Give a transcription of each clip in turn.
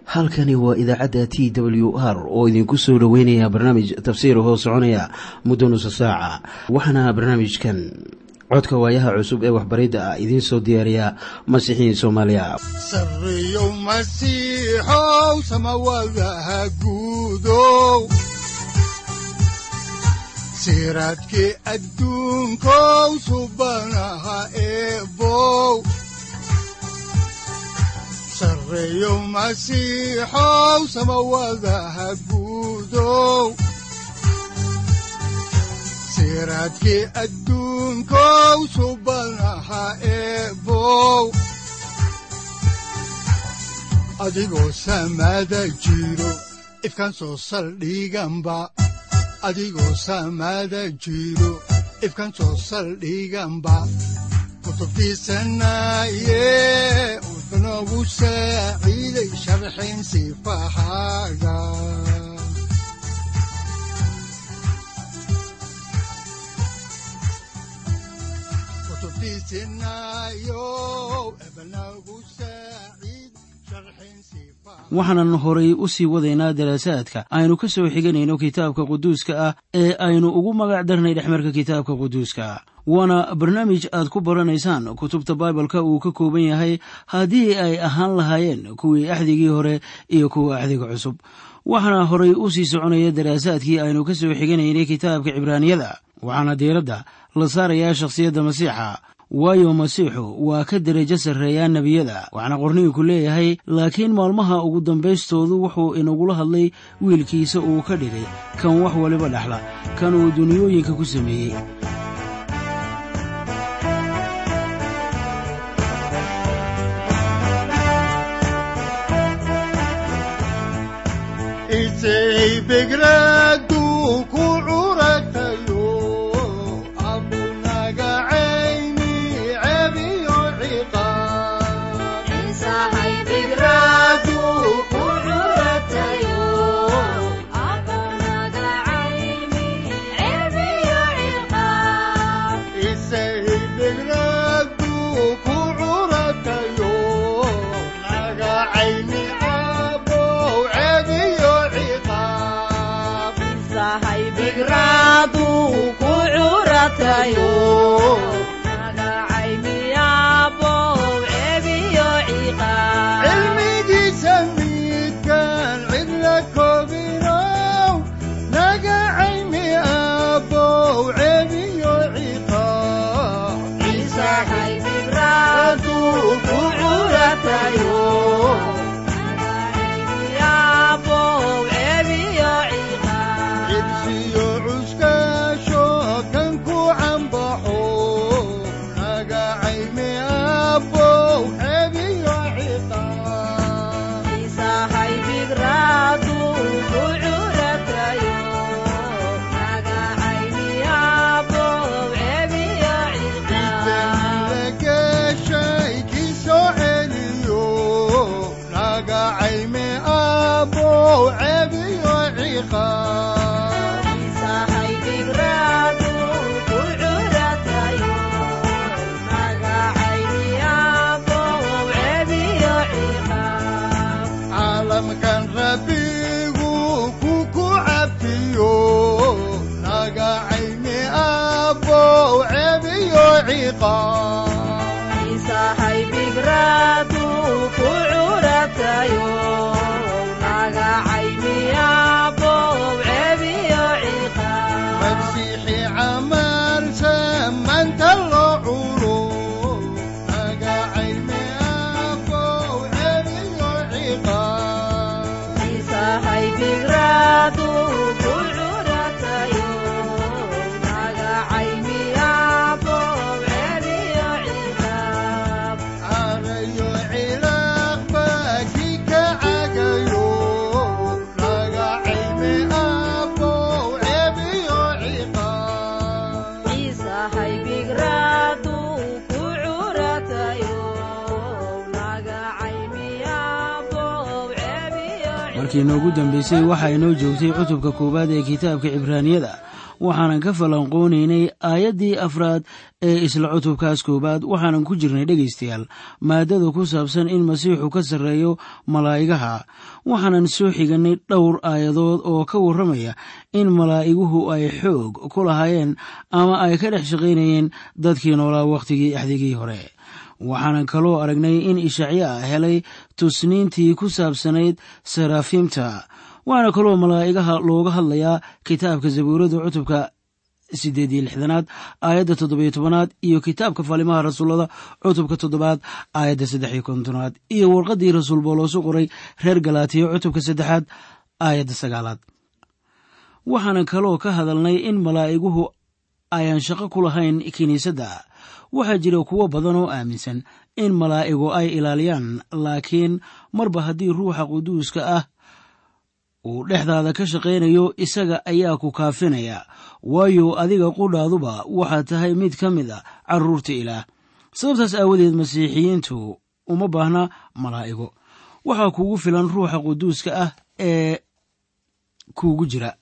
halkani waa idaacadda t w r oo idinku soo dhoweynaya barnaamij tafsiir hoo soconaya muddo nusa saaca waxaana barnaamijkan codka waayaha cusub ee waxbaridda ah idiin soo diyaariya masiixiin soomaaliya sareyow masiixow samawadaha guudow siraadkii adduunkow subanaha eebow sareyow masiixow samawadaha guudow siraadkii adduunkow subanaha eebow adigoo samaada jiro ifkaan soo saldhiganba adigoo samaada jiro ifkaan soo saldhiganba kutubtiisanaye wuxunogu saaciiday sharxin sifahaaga waxaanan horay u sii wadaynaa daraasaadka aynu ka soo xiganayno kitaabka quduuska ah ee aynu ugu magac darnay dhexmarka kitaabka quduuska waana barnaamij aad ku baranaysaan kutubta baibalka uu ka kooban yahay haddii ay ahaan lahaayeen kuwii axdigii hore iyo kuwa axdiga cusub waxaana horay u sii soconaya daraasaadkii aynu ka soo xiganaynay kitaabka cibraaniyada waxaana diiradda la saarayaa shakhsiyadda masiixa waayo masiixu waa ka derajo sarreeyaa nebiyada waxaana qorniinku leeyahay laakiin maalmaha ugu dambaystoodu wuxuu inagula hadlay wiilkiisa uu ka dhigay kan wax waliba dhexla kan uu duniyooyinka ku sameeyey markii noogu dambaysay waxaa inoo joogtay cutubka koowaad ee kitaabka cibraaniyada waxaanan ka falanqoonaynay aayaddii afraad ee isla cutubkaas koowaad waxaanan ku jirnay dhegaystayaal maadada ku saabsan in masiixu ka sarreeyo malaa'igaha waxaanan soo xiganay dhowr aayadood oo ka warramaya in malaa'iguhu ay xoog ku lahaayeen ama ay ka dhex shaqaynayeen dadkii noolaa wakhtigii axdigii hore waxaanan kaloo aragnay in ishacyaa helay tusniintii ku saabsanayd saraafiimta waxaana kaloo malaa'igaha looga hadlayaa kitaabka zabuurada cutubka siddeed iyo lixdanaad aayadda toddobiyo tobanaad iyo kitaabka faalimaha rasuullada cutubka toddobaad aayadda saddex iyo kontonaad iyo warqaddii rasuul booloosu qoray reer galaatiya cutubka saddexaad aayadda sagaalaad waxaanan kaloo ka hadalnay in malaa'iguhu ayaan shaqo ku lahayn kiniisadda waxaa jira kuwo badan oo aaminsan in malaa'igu ay ilaaliyaan laakiin marba haddii ruuxa quduuska ah uu dhexdaada ka shaqaynayo isaga ayaa ku kaafinaya waayo adiga qudhaaduba waxaad tahay mid ka mid a carruurta ilaah sababtaas aawadeed masiixiyiintu uma baahna malaa'igo waxaa kugu filan ruuxa quduuska ah ee kuugu jira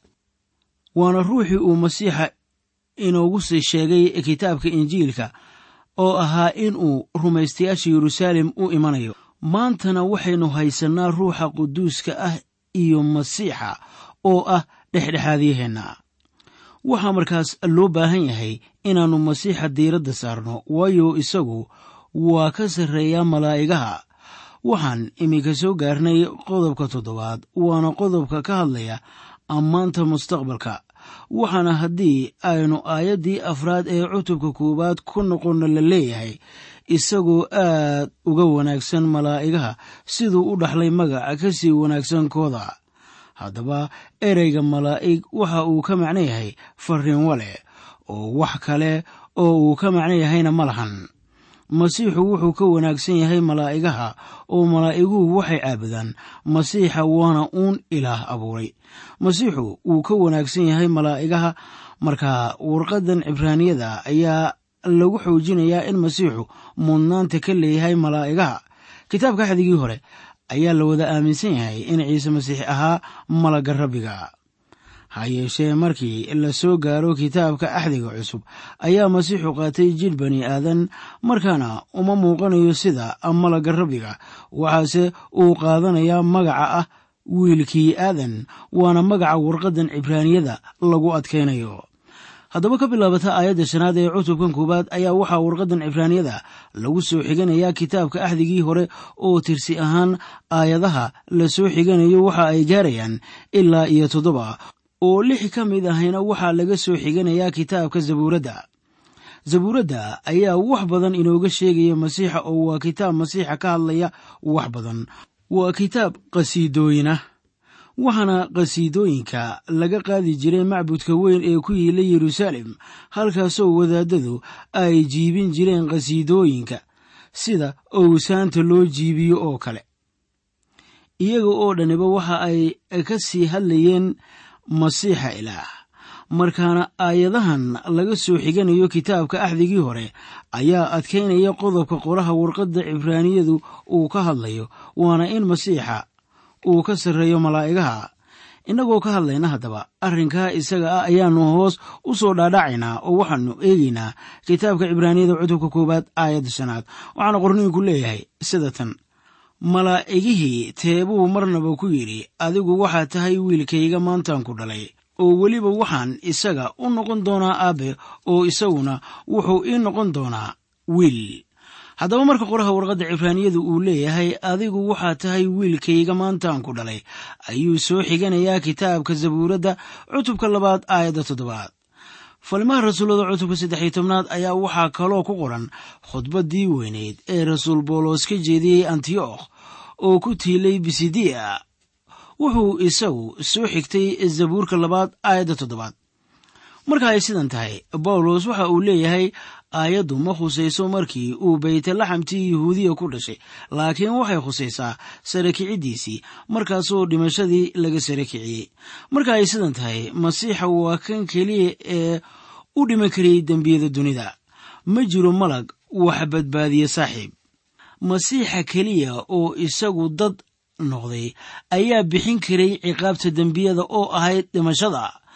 waana ruuxii uu masiixa inoogu sii sheegay kitaabka injiilka oo ahaa in uu rumaystayaasha yeruusaalem u imanayo maantana waxaynu haysannaa ruuxa quduuska ah iyo masiixa oo ah dhexdhexaadyaheenna waxaa markaas loo baahan yahay inaannu masiixa diiradda saarno waayo isagu waa ka sarreeyaa malaa'igaha waxaan iminka soo gaarnay qodobka toddobaad waana qodobka ka hadlaya ammaanta mustaqbalka waxaana haddii aynu aayaddii afraad ee cutubka koowaad ku noqonna la leeyahay isagoo aad uga wanaagsan malaa'igaha siduu u dhaxlay magaca ka sii wanaagsan kooda haddaba ereyga malaa'ig waxa uu ka macno yahay farriin wale oo wax kale oo uu ka macno yahayna ma lahan masiixu wuxuu ka wanaagsan yahay malaa'igaha oo malaa'iguhu waxay caabudaan masiixa waana uun ilaah abuuray masiixu wuu ka wanaagsan yahay malaa'igaha marka warqaddan cibraaniyada ayaa lagu xoojinayaa in masiixu mudnaanta ka leeyahay malaa'igaha kitaabka axdigii hore ayaa la wada aaminsan yahay in ciise masiix ahaa malagga rabbiga ha yeeshee markii la soo gaaro kitaabka axdiga cusub ayaa masiixu qaatay jidh bani aadan markaana uma muuqanayo sida malagga rabbiga waxaase uu qaadanayaa magaca ah wiilkii aadan waana magaca warqaddan cibraaniyada lagu adkaynayo haddaba ka bilaabata aayadda shanaad ee cutubkan koowaad ayaa waxaa warqaddan cibraaniyada lagu soo xiganayaa kitaabka axdigii hore oo tirsi ahaan aayadaha la soo xiganayo waxa ay gaarayaan ilaa iyo toddoba oo lix ka mid ahayna waxaa laga soo xiganayaa kitaabka zabuuradda zabuuradda ayaa wax badan inooga sheegaya masiixa oo waa kitaab masiixa ka hadlaya wax badan waa kitaab qhasiidooyinah waxaana qhasiidooyinka laga qaadi jiray macbudka weyn ee ku yiila yeruusaalem halkaasoo wadaadadu ay jiibin jireen qhasiidooyinka sida owsaanta loo jiibiyo oo kale iyaga oo dhaniba waxa ay ka sii hadlayeen masiixa ilaah markaana aayadahan laga soo xiganayo kitaabka axdigii hore ayaa adkaynaya qodobka qoraha warqadda cibraaniyadu uu ka hadlayo waana in masiixa uu ka sarreeyo malaa'igaha innagoo ka hadlayna haddaba arrinkaa isaga ah ayaannu hoos u soo dhaadhacaynaa oo waxaannu eegaynaa kitaabka cibraaniyada cutubka koowaad aayadda shanaad waxaana qorniinku leeyahay sida tan malaa'igihii teebuu marnaba ku yidhi adigu waxaad tahay wiilkayga maantaan ku dhalay oo weliba waxaan isaga u noqon doonaa aabbe oo isaguna wuxuu ii noqon doonaa wiil haddaba marka qoraha warqadda cibraaniyadu uu leeyahay adigu waxaad tahay wiilkayga maantaan ku dhalay ayuu soo xiganayaa kitaabka zabuuradda cutubka labaad aayadda toddobaad falimaha rasuullada cutubka saddexiyo tobnaad ayaa waxaa kaloo ku qoran khudbaddii weyneyd ee rasuul boolos ka jeediyey antiyokh oo ku tiilay bisidiya wuxuu isagu soo xigtay zabuurka labaad aayadda toddobaad marka ay sidan tahay bawlos waxa uu leeyahay aayaddu ma khusayso markii uu baytlaxamtii yuhuudiya ku dhashay laakiin waxay khusaysaa sare kiciddiisii markaasoo dhimashadii laga sare kiciyey marka ay sidan tahay masiixa waa kan keliya ee u dhiman karayay dembiyada dunida ma jiro malag wax badbaadiye saaxiib masiixa keliya oo isagu dad noqday ayaa bixin karay ciqaabta dembiyada oo ahayd dhimashada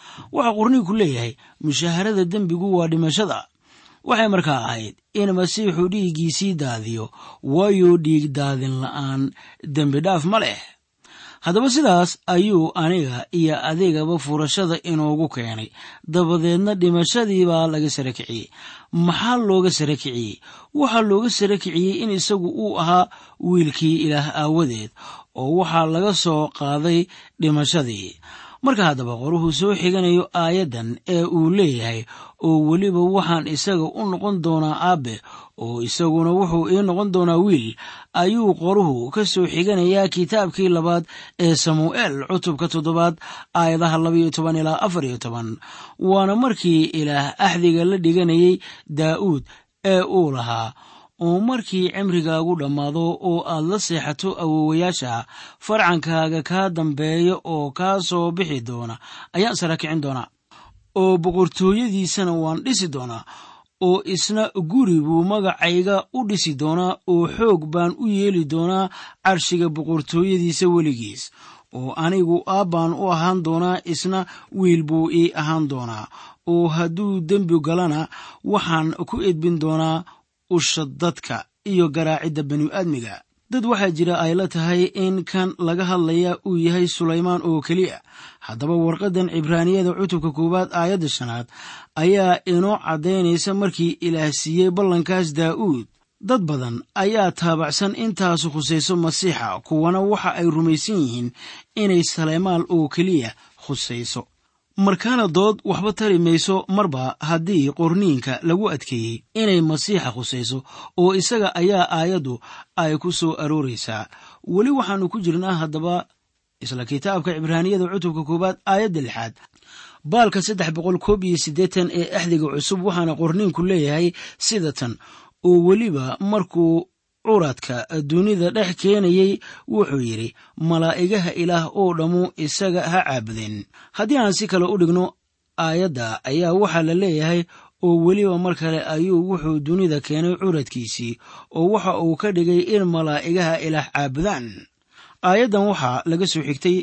waxaa qorniinku leeyahay mushaharada dembigu waa dhimashada waxay markaa ahayd in masiixu dhiiggiisii daadiyo waayo dhiig daadin la'aan dembi dhaaf ma leh haddaba sidaas ayuu aniga iyo adigaba furashada inoogu keenay dabadeedna dhimashadii baa laga sara kiciyey maxaa looga sara kiciyey waxaa looga sara kiciyey in isagu uu ahaa wiilkii ilaah aawadeed oo waxaa laga soo qaaday dhimashadii marka haddaba qoruhu soo xiganayo aayaddan ee uu leeyahay oo weliba waxaan isaga u noqon doonaa aabbe oo isaguna wuxuu ii noqon doonaa wiil ayuu qoruhu ka soo xiganayaa kitaabkii labaad ee samu'eel cutubka toddobaad aayadaha labaiyo toban ilaa afar iyo toban waana markii ilaah axdiga la dhiganayay daa'uud ee uu lahaa oo markii cimrigaagu dhammaado oo aad la seexato awowayaasha farcankaaga kaa dambeeya oo kaa soo bixi doona ayaan sara kicin doonaa oo boqortooyadiisana waan dhisi doonaa oo isna guri buu magacayga u dhisi doonaa oo xoog baan u yeeli doonaa carshiga boqortooyadiisa weligiis oo anigu aabbaan u ahaan doonaa isna wiil buu ii ahaan doonaa oo hadduu dembi galana waxaan ku edbin doonaa usha dadka iyo garaacidda bani'aadmiga dad waxaa jira ay la tahay in kan laga hadlaya uu yahay sulaymaan oo keliya haddaba warqaddan cibraaniyada cutubka koowaad aayadda shanaad ayaa inoo caddaynaysa markii ilaah siiyey ballankaas daa'uud dad badan ayaa taabacsan intaasu khusayso masiixa kuwana waxa ay rumaysan yihiin inay saleymaal oo keliya khusayso markaana dood waxba tari mayso marba haddii qorniinka lagu adkeeyey inay masiixa khusayso oo isaga ayaa aayaddu ay ku soo arooraysaa weli waxaannu ku jirnaa haddaba isla kitaabka cibraaniyada cutubka koowaad aayadda lixaad baalka saddex boqol koob iyo siddeetan ee axdiga cusub waxaana qorniinku leeyahay sida tan oo weliba markuu curadka dunida dhex keenayey wuxuu yidhi malaa'igaha ilaah oo dhammu isaga ha caabudeen haddii aan si kale u dhigno aayadda ayaa waxaa la leeyahay oo weliba mar kale ayuu wuxuu dunida keenay curadkiisii oo waxa uu ka dhigay in malaa'igaha ilaah caabudaan aayaddan waxaa laga soo xigtay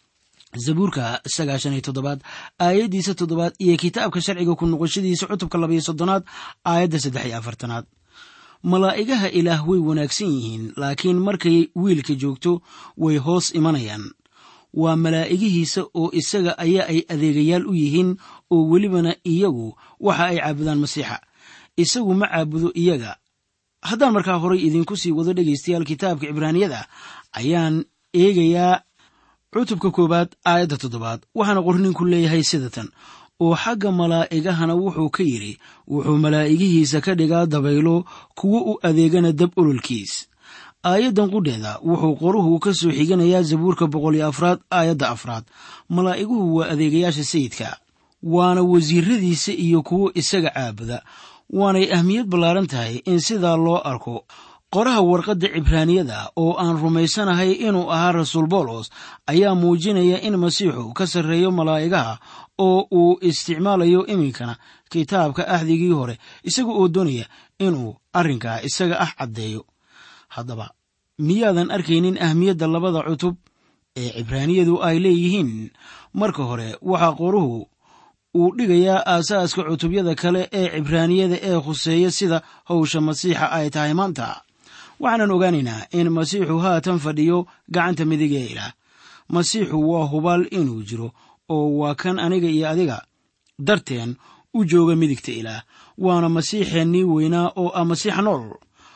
zabuurka sagaashan iyo toddobaad aayaddiisa toddobaad iyo kitaabka sharciga ku noqoshadiisa cutubka labayo soddonaad aayadda saddex iyo afartanaad malaa'igaha ilaah way wanaagsan yihiin laakiin markay wiilka joogto way hoos imanayaan waa malaa'igihiisa oo isaga ayaa ay adeegayaal u yihiin oo welibana iyagu waxa ay caabudaan masiixa isagu ma caabudo iyaga haddaan markaa horay idinku sii wado dhegaystayaal kitaabka cibraaniyada ayaan eegayaa cutubka koowaad aayadda toddobaad waxaana qorninku leeyahay sida tan oo xagga malaa'igahana wuxuu ka yidhi wuxuu malaa'igihiisa ka dhigaa dabaylo kuwo u adeegana dab ololkiis aayaddan qudheeda wuxuu qoruhu ka soo xiganayaa zabuurka boqol iyo afraad aayadda afraad malaa'iguhu waa adeegayaasha sayidka waana wasiiradiisa iyo kuwo isaga caabuda waanay ahmiyad ballaaran tahay in sidaa loo arko qoraha warqadda cibraaniyada oo aan rumaysanahay inuu ahaa rasuul boolos ayaa muujinaya in masiixu ka sarreeyo malaa'igaha oo uu isticmaalayo iminkana kitaabka ahdigii hore isaga oo doonaya inuu arrinkaa isaga ah caddeeyo haddaba miyaadan arkaynin ahmiyadda labada cutub ee cibraaniyadu ay leeyihiin marka hore waxaa qoruhu uu dhigayaa aasaaska cutubyada kale ee cibraaniyada ee khuseeya sida howsha masiixa ay tahay maanta waxaanan ogaanaynaa in masiixu haatan fadhiyo gacanta midig ee ilaah masiixu waa hubaal inuu jiro oo waa kan aniga iyo adiga darteen u jooga midigta ilaah waana masiixeennii weynaa oo ah masiixa nool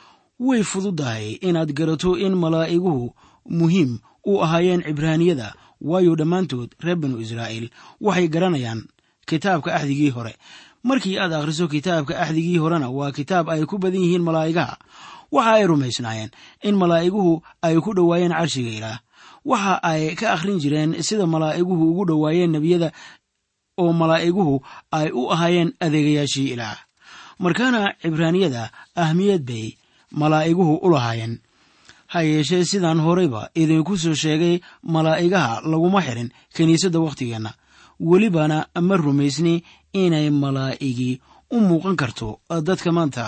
way fududahay inaad garato in malaa'iguhu muhiim u ahaayeen cibraaniyada waayo dhammaantood reer binu israa'iil waxay garanayaan kitaabka axdigii hore markii aad akhriso kitaabka axdigii horena waa kitaab ay ku badan yihiin malaa'igaha waxa ay rumaysnaayeen in malaa'iguhu ay ku dhowaayeen carshiga ilaah waxa ay ka akhrin jireen sida malaa'iguhu ugu dhowaayeen nebiyada oo malaa'iguhu ay u ahaayeen adeegayaashii ilaah markaana cibraaniyada ahmiyad bay malaa'iguhu u lahaayeen ha yeeshee sidaan horeyba idinku soo sheegay malaa'igaha laguma xirin kiniisadda wakhtigeenna welibana ma rumaysni inay malaa'igii u muuqan karto dadka maanta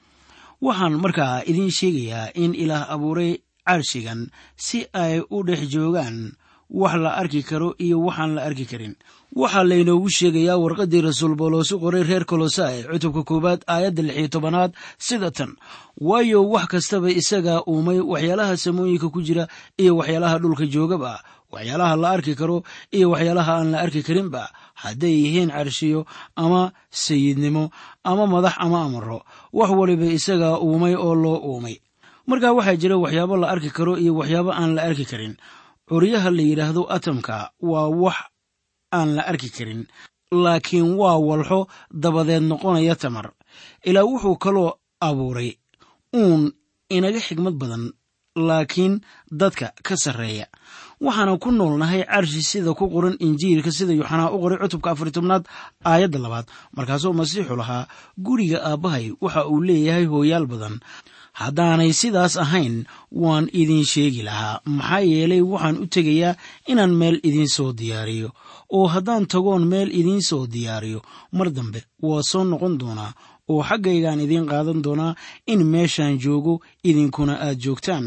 waxaan markaa idiin sheegayaa in ilaah abuuray carshigan si ay u dhex joogaan wax la arki karo iyo waxaan la arki karin waxaa laynoogu sheegayaa warqaddii rasuul booloosu qoray reer kolosai cutubka koowaad aayadda lix iyo tobanaad sida tan waayo wax kastaba isagaa uumay waxyaalaha samooyinka ku jira iyo waxyaalaha dhulka joogaba waxyaalaha la arki karo iyo waxyaalaha aan la arki karinba hadday yihiin carshiyo ama sayidnimo ama madax ama amaro wax waliba isagaa uumay oo loo uumay markaa waxaa jira waxyaabo la arki karo iyo waxyaabo aan la arki karin curyaha la yidhaahdo atamka waa wax aan la arki karin laakiin waa walxo dabadeed noqonaya tamar ilaa wuxuu kaloo abuuray uun inaga xigmad badan laakiin dadka ka sarreeya waxaana ku noolnahay carshi sida ku qoran injiilka sida yuxanaa u qoray cutubka afar tobnaad aayadda labaad markaasoo masiixu lahaa guriga aabbahay waxa uu leeyahay hooyaal badan haddaanay sidaas ahayn waan idin sheegi lahaa maxaa yeelay waxaan u tegayaa inaan meel idiin soo diyaariyo oo haddaan tagoon meel idiin soo diyaariyo mar dambe waa soo noqon doonaa oo xaggaygaan idiin qaadan doonaa in meeshaan joogo idinkuna aad joogtaan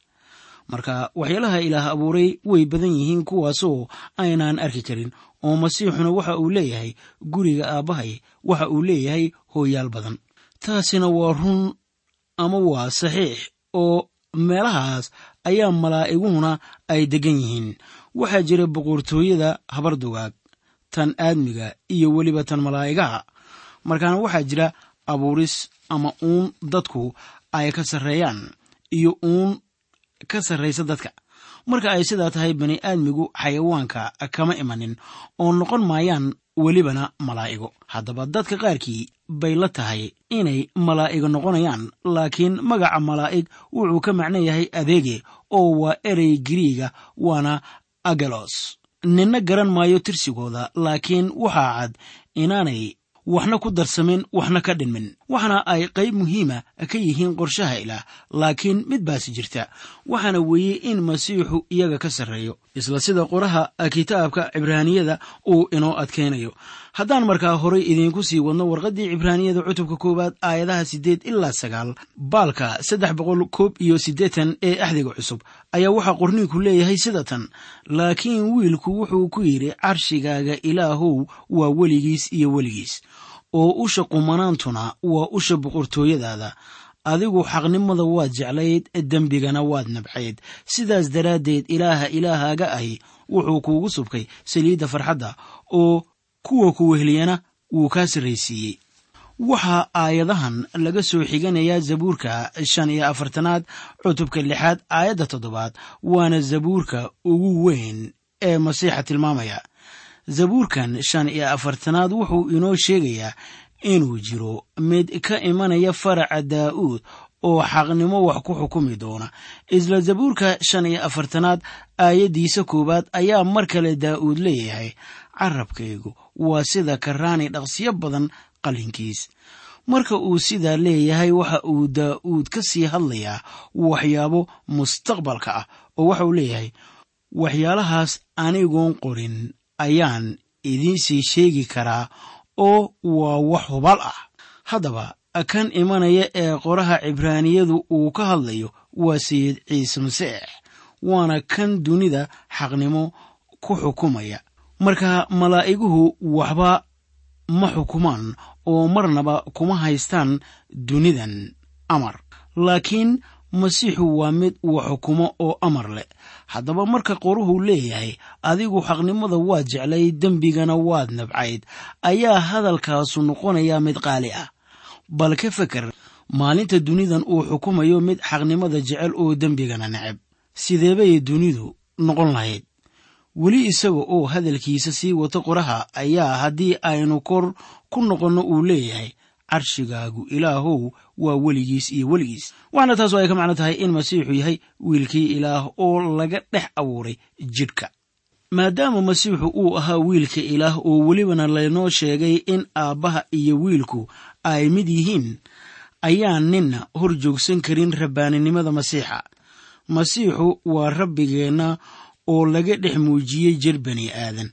marka waxyaalaha ilaah abuuray way badan yihiin kuwaasoo aynaan arki karin oo masiixuna waxa uu leeyahay guriga aabbahay waxa uu leeyahay hooyaal badan taasina waa run ama waa saxiix oo meelahaas ayaa malaa'iguhuna ay deggan yihiin waxaa jira boqortooyada habardugaag tan aadmiga iyo weliba tan malaa'igaha markaana waxaa jira abuuris ama uun dadku ay ka sarreeyaan iyo uun ka sarraysa dadka marka ay sidaa tahay bani aadmigu xayawaanka kama imanin oo noqon maayaan welibana malaa'igo haddaba dadka qaarkii bay la tahay inay malaa'igo noqonayaan laakiin magaca malaa'ig wuxuu ka macno yahay adeege oo waa erey giriiga waana agelos ninna garan maayo tirsigooda laakiin waxaa cad inaanay waxna ku darsamin waxna ka dhinmin waxaana ay qayb muhiima ka yihiin qorshaha ilaah laakiin mid baasi jirta waxaana weeye in masiixu iyaga ka sarreeyo isla sida qoraha kitaabka cibraaniyada uu inoo adkaynayo haddaan markaa horay idiinku sii wadno warqaddii cibraaniyada cutubka koowaad aayadaha siddeed ilaa sagaal baalka saddex boqol koob iyo siddeetan ee axdiga cusub ayaa waxaa qorniinku leeyahay sida tan laakiin wiilku wuxuu ku yidhi carshigaaga ilaahow waa weligiis iyo weligiis oo usha qumanaantuna waa usha boqortooyadaada adigu xaqnimada waad jeclayd dembigana waad nabcayd sidaas daraaddeed ilaaha ilaahaaga ahi wuxuu kuugu subkay saliidda farxadda oo kuwa ku wehliyana wuu kaa sarraysiiyey waxaa aayadahan laga soo xiganayaa zabuurka shan iyo afartanaad cutubka lixaad aayadda toddobaad waana zabuurka ugu weyn ee masiixa tilmaamaya zabuurkan shan iyo afartanaad wuxuu inoo sheegayaa inuu jiro mid ka imanaya faraca daa'uud oo xaqnimo wax ku xukumi doona isla zabuurka shan iyo afartanaad aayaddiisa koowaad ayaa mar kale daa'uud leeyahay carabkaygu waa sida karaani dhaqsiyo badan qalinkiis marka uu sidaa leeyahay waxa uu daa'uud ka sii hadlayaa waxyaabo mustaqbalka ah oo waxa uu leeyahay waxyaalahaas anigoon qorin ayaan idiinsii sheegi karaa oo waa wax hubal ah haddaba kan imanaya ee qoraha cibraaniyadu uu ka hadlayo waa sayid ciise masiix waana kan dunida xaqnimo ku xukumaya marka malaa'iguhu waxba ma xukumaan oo marnaba kuma haystaan dunidan amar laakiin masiixu waa mid uu xukumo oo amar leh haddaba marka qoruhu leeyahay adigu xaqnimada waad jeclay dembigana waad nabcayd ayaa hadalkaasu noqonayaa mid qaali ah bal ka feker maalinta dunidan uu xukumayo mid xaqnimada jecel oo dembigana neceb sideebay dunidu noqon lahayd weli isaga oo hadalkiisa sii wato qoraha ayaa haddii aynu kor ku noqonno uu leeyahay carshigaagu ilaahow waa weligiis iyo weligiis waxaana taas oo ay ka macno tahay in masiixu yahay wiilkii ilaah oo laga dhex abuuray jidhka maadaama masiixu uu ahaa wiilka ilaah oo welibana laynoo sheegay in aabbaha iyo wiilku ay mid yihiin ayaan ninna hor joogsan karin rabbaaninimada masiixa masiixu waa rabbigeenna oo laga dhex muujiyey jir bani aadan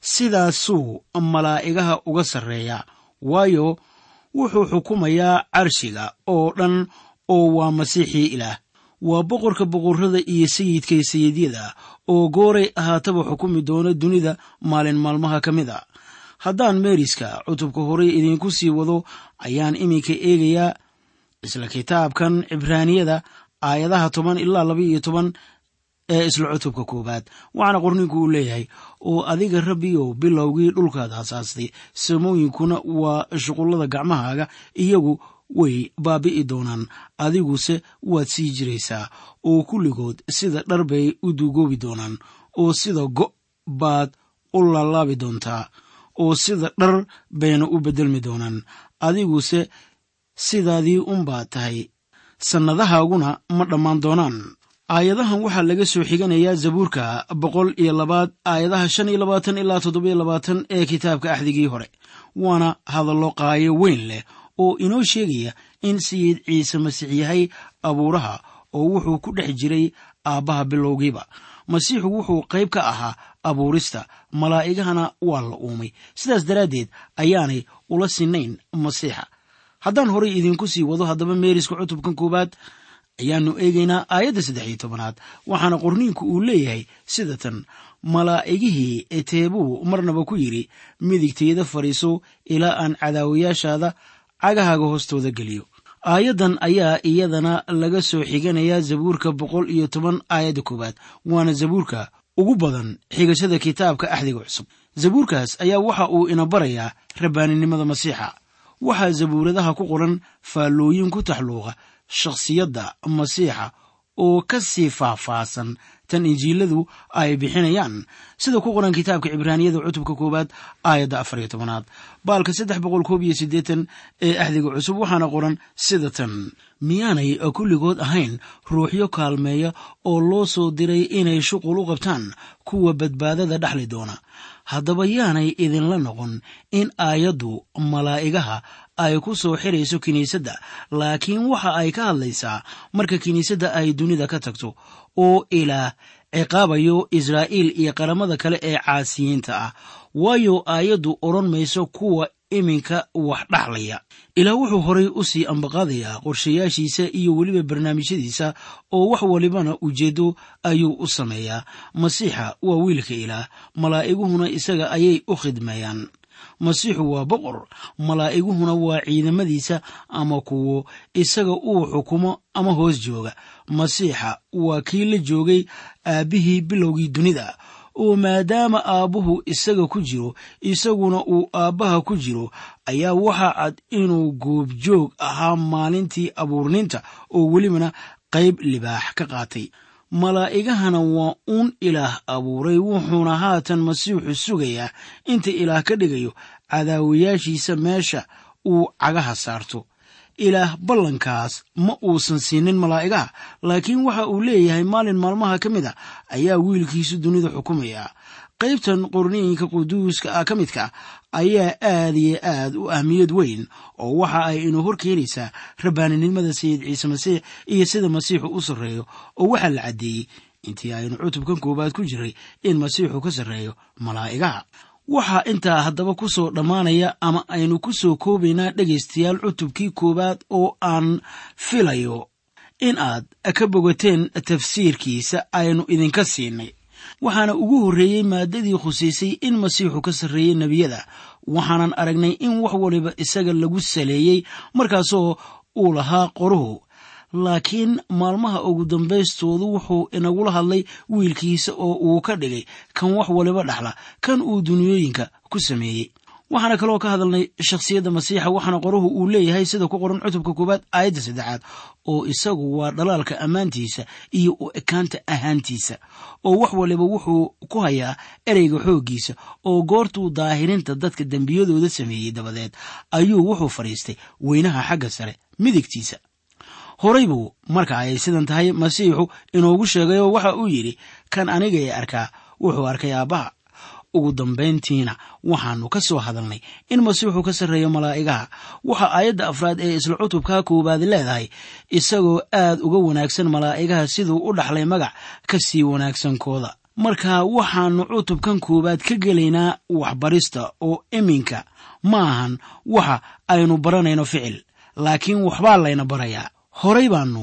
sidaasuu malaa'igaha uga sarreeyaa waayo wuxuu xukumayaa carshiga oo dhan oo waa masiixii ilaah waa boqorka boqorrada iyo sayidka sayidyada oo gooray ahaataba xukumi doona dunida maalin maalmaha ka mid a haddaan meeriska cutubka horey idiinku sii wado ayaan iminka eegayaa isla kitaabkan cibraaniyada aayadaha toban ilaa laba iyo toban ee isla cutubka koowaad waxaana qorninku uu leeyahay oo adiga rabbiyow bilowgii dhulkaad hasaastay samooyinkuna waa shuqullada gacmahaaga iyagu way baabi'i doonaan adiguse waad sii jiraysaa oo kulligood sida dhar bay u duugoobi doonaan oo sida go' baad u laalaabi doontaa oo sida dhar bayna u beddelmi doonaan adiguse sidaadii unbaad tahay sannadahaaguna ma dhammaan doonaan aayadahan waxaa laga soo xiganayaa zabuurka boqol iyo labaad aayadaha shan iyo labaatan ilaa toddobiyo labaatan ee kitaabka axdigii hore waana hadallo qaayo weyn leh oo inoo sheegaya in sayid ciise masiix yahay abuuraha oo wuxuu ku dhex jiray aabbaha bilowgiiba masiixu wuxuu qayb ka ahaa abuurista malaa'igahana waa la uumay sidaas daraaddeed ayaanay ula sinayn masiixa haddaan horay idinku sii wado haddaba meeriska cutubkan koowaad ayaannu eegaynaa aayadda saddex iyo tobanaad waxaana qorniinku uu leeyahay sida tan malaa'igihii eteebuu marnaba ku yidhi midigtayda fadhiiso ilaa aan cadaawayaashaada cagahaaga hoostooda geliyo aayaddan ayaa iyadana laga soo xiganayaa zabuurka boqol iyo toban aayadda koowaad waana zabuurka ugu badan xigashada kitaabka axdiga cusub zabuurkaas ayaa waxa uu ina barayaa rabbaaninimada masiixa waxaa zabuuradaha ku qoran faallooyin ku taxluuqa shakhsiyadda masiixa oo ka sii faahfaahsan tan injiiladu ay bixinayaan sida ku qoran kitaabka cibraaniyada cutubka koowaad aayadda afar iyo tobanaad baalka saddex boqol koob iyo siddeetan ee axdiga cusub waxaana qoran sida tan miyaanay kulligood ahayn ruuxyo kaalmeeya oo loo soo diray inay shuqul u qabtaan kuwa badbaadada dhexli doona haddaba yaanay idinla noqon in aayaddu malaa'igaha ay ku soo xirayso kiniisadda laakiin waxa ay ka hadlaysaa marka kiniisadda ay dunida ka tagto oo ilaah ciqaabayo israa'iil iyo qaramada kale ee caasiyiinta ah waayo aayaddu odhan mayso kuwa iminka wax dhaxlaya ilaah wuxuu horay u sii ambaqaadayaa qorshayaashiisa iyo weliba barnaamijyadiisa oo wax walibana ujeeddo ayuu u sameeyaa masiixa waa wiilka ilaah malaa'iguhuna isaga ayay u khidmeeyaan masiixu waa boqor malaa'iguhuna waa ciidamadiisa ama kuwo isaga uu xukumo ama hoos jooga masiixa waa kii la joogay aabbihii bilowgii dunida oo maadaama aabbuhu isaga ku jiro isaguna uu aabbaha ku jiro ayaa waxa cad inuu goobjoog ahaa maalintii abuurninta oo welibana qayb libaax ka qaatay malaa'igahana waa uun ilaah abuuray wuxuuna haatan masiixu sugayaa inta ilaah ka dhigayo cadaawayaashiisa meesha uu cagaha saarto ilaah ballankaas ma uusan siinin malaa'igaha laakiin waxa uu leeyahay maalin maalmaha ka mid a ayaa wiilkiisu dunida xukumaya qaybtan qorniinka quduuska ah ka midka ayaa aad iyo aad u ahmiyad weyn oo waxa ay inuu hor keenaysaa rabbaaninimada sayid ciise masiix iyo sida masiixu u sarreeyo oo waxaa la caddeeyey intii aynu cutubkan koowaad ku jiray in masiixu ka sarreeyo malaa'igaha waxaa intaa haddaba ku soo dhammaanaya ama aynu ku soo koobaynaa dhegaystayaal cutubkii koowaad oo aan filayo in aad ka bogateen tafsiirkiisa aynu idinka siinay waxaana ugu horreeyey maaddadii khusaysay in masiixu ka sarreeyey nebiyada waxaanan aragnay in wax waliba isaga lagu saleeyey markaasoo uu lahaa qoruhu laakiin maalmaha ugu dambaystoodu wuxuu inagula hadlay wiilkiisa oo uu ka dhigay kan wax waliba dhaxla kan uu duniyooyinka ku sameeyey waxaana kaloo ka hadalnay shakhsiyadda masiixa waxaana qoruhu uu leeyahay sida ku qoran cutubka koowaad aayadda saddexaad oo isagu waa dhalaalka ammaantiisa iyo u ekaanta ahaantiisa oo wax waliba wuxuu ku hayaa ereyga xooggiisa oo goortuu daahirinta dadka dembiyadooda sameeyey dabadeed ayuu wuxuu fadhiistay weynaha xagga sare midigtiisa horay buu marka ay sidan tahay masiixu inoogu sheegayoo waxa uu yidhi kan aniga ee arkaa wuxuu arkay aabbaha ugu dambayntiina waxaannu ka soo hadalnay in masiixu ka sarreeyo malaa'igaha waxa aayadda afraad ee isla cutubka koowaad leedahay isagoo aad uga wanaagsan malaa'igaha siduu u dhaxlay magac ka sii wanaagsankooda marka waxaannu cutubkan koowaad ka gelaynaa waxbarista oo iminka ma ahan waxa aynu baranayno ficil laakiin waxbaa layna barayaa horay baannu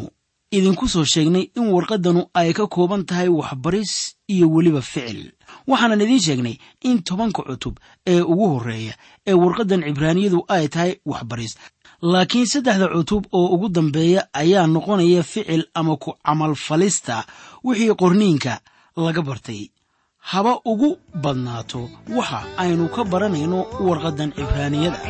idinku soo sheegnay in warqaddanu ay ka kooban tahay waxbaris iyo weliba ficil waxaanan idiin sheegnay in tobanka cutub ee ugu horreeya ee warqaddan cibraaniyadu ay tahay waxbaris laakiin saddexda cutub oo ugu dambeeya ayaa noqonaya ficil ama ku camalfalista wixii qorniinka laga bartay haba ugu badnaato waxa aynu ka baranayno warqaddan cibraaniyada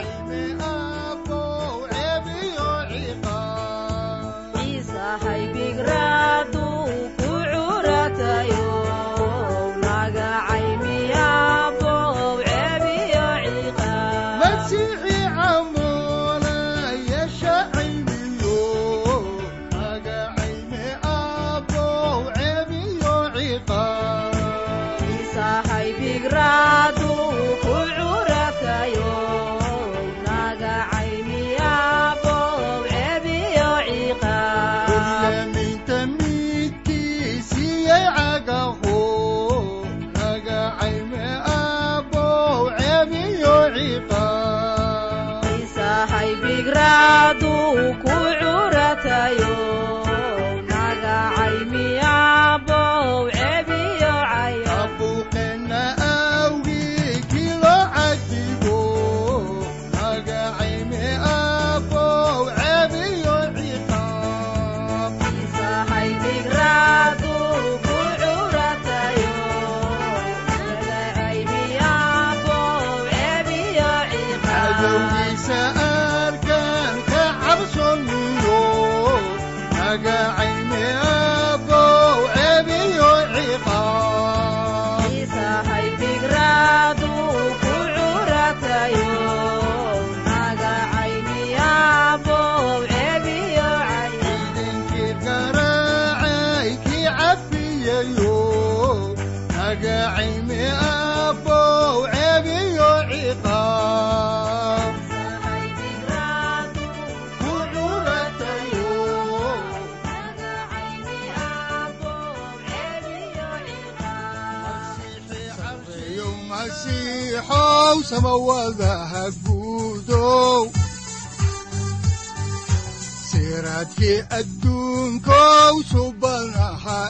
siraadkii adduunkow subanaha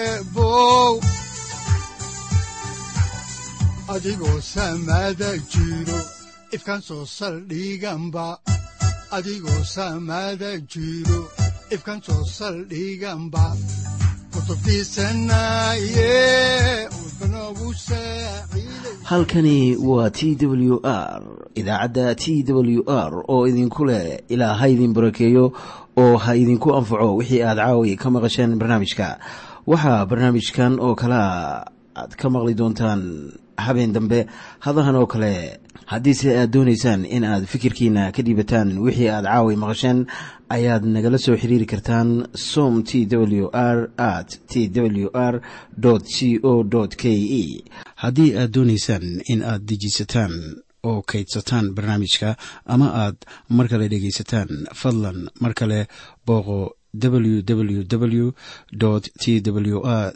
eebow adigoo samaada jiro ifkan soo saldhiganba adigoo samaada jiro ifkan soo saldhiganba halkani waa t w r idaacadda t w r oo idinku leh ilaa ha idin barakeeyo oo ha idinku anfaco wixii aad caawi ka maqasheen barnaamijka waxaa barnaamijkan oo kalea aad ka maqli doontaan habeen dambe hadahan oo kale haddiise aad doonaysaan in aad fikirkiina ka dhiibataan wixii aad caawi maqasheen ayaad nagala soo xiriiri kartaan som t w r at t w r c o k e haddii aad doonaysaan in aad dejiisataan oo kaydsataan barnaamijka ama aad mar kale dhegaysataan fadlan mar kale booqo www t w r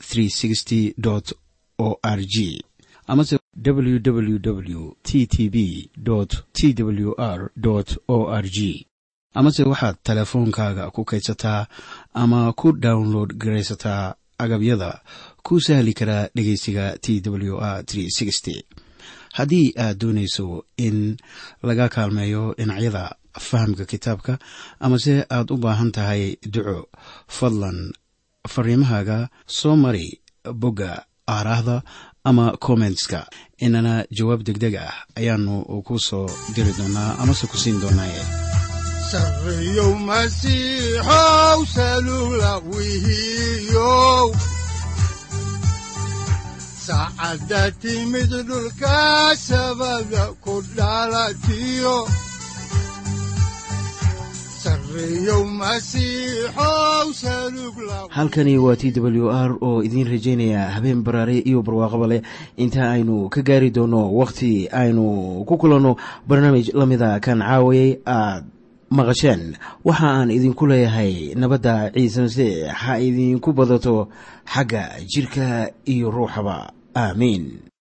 o r g amase www t t b t w r o r g amase waxaad teleefoonkaaga ku kaydsataa ama ku download garaysataa agabyada ku sahli karaa dhegeysiga t w r haddii aad doonayso in laga kaalmeeyo dhinacyada fahamka kitaabka amase aad u baahan tahay duco fadlan fariimahaaga soo mari bogga aaraahda ama kommentska inana jawaab degdeg ah ayaanu ku soo diri doonaa amase ku siin doonaaye sareyow masiixow salula wihiyow saacadda timid dhulka sabada ku dhalatiyo halkani waa t w r oo idiin rajaynaya habeen baraare iyo barwaaqaba leh inta aynu ka gaari doono wakhti aynu ku kulanno barnaamij la mida kan caawayay aad maqasheen waxa aan idinku leeyahay nabadda ciise masiix ha idinku badato xagga jidhka iyo ruuxaba aamiin